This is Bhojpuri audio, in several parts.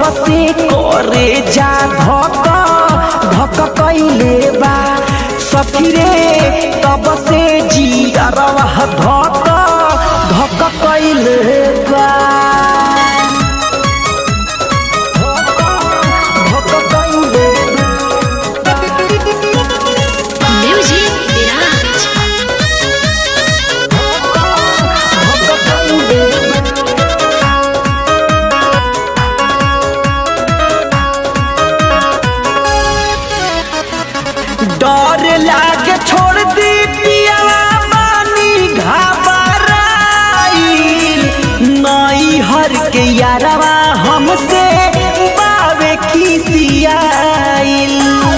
से करे जा धक धक कैले बा सखी रे तब से जियरवा धक धक कैले बा धक कैले बा Music Mirage. डर लागे छोड़ दी पियावा बानी घबराइल नई हर के यारवा हमसे बावे खिसियाइल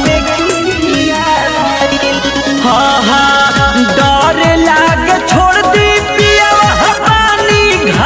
हाँ हाँ डर लागे छोड़ दी पियावा बानी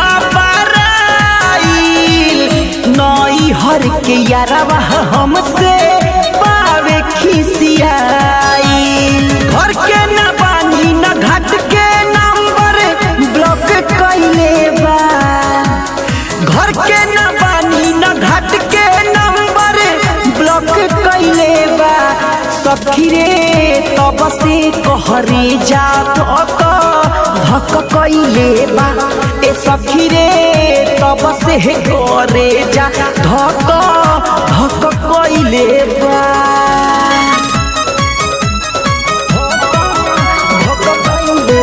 घबराइल नई हर के यारवा हमसे पावे खिसियाइल घर के न बानी न घाट के नंबर ब्लॉक कैले बा घर के न बानी न घाट के नंबर ब्लॉक कैले बा सखी रे तब से कहरे जा धक धक कैले बा ए सखी रे तब से करे जा धक धक कैले बा धक कैले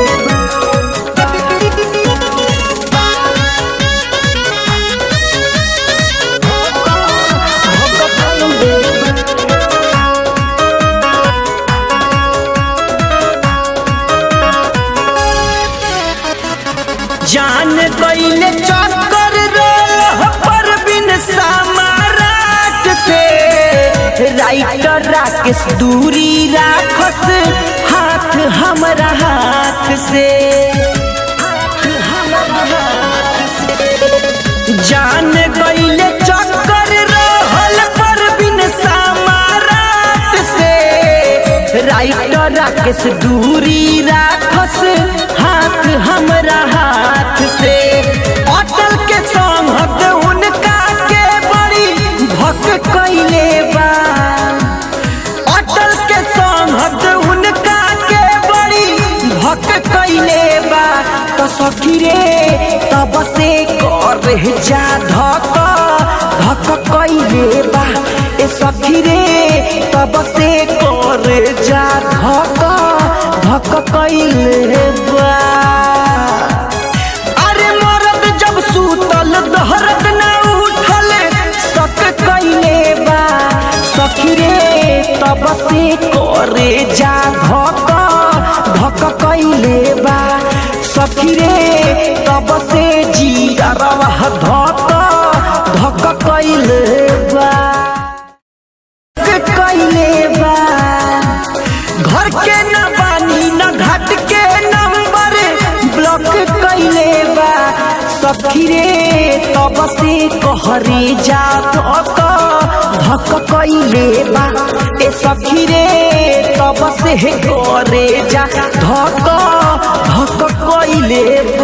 जान गईले चक्कर रोल पर बिन समाराट से राइटर राकेश दूरी राखस हाथ हमरा हाथ से हाथ हमरा हाथ से। जान गईले चक्कर रहल पर बिन समाराट से राइटर राकेश दूरी राखस हाथ हमरा हाथ से अटल के संगत उनका के बड़ी भक कैले बा अटल के संगत उनका के बड़ी भक कैले बा तो सखी रे तब से कर जा धक धक कैले बा ए सखी रे तब से कर जा धक धक कैले बा अरे मरद जब सूतल दहरत न उठल सक कैले बा सखी रे तब से करे जा धक धक कैले बा सखी रे तब से जियरवा धक धक कैले बा कैले बा घर के न बानी न घाट के नंबर ब्लॉक कैले बा सखी रे तब से कहरे जा धक धक कैले बा ए सखी रे तब से करे जा धक धक कैले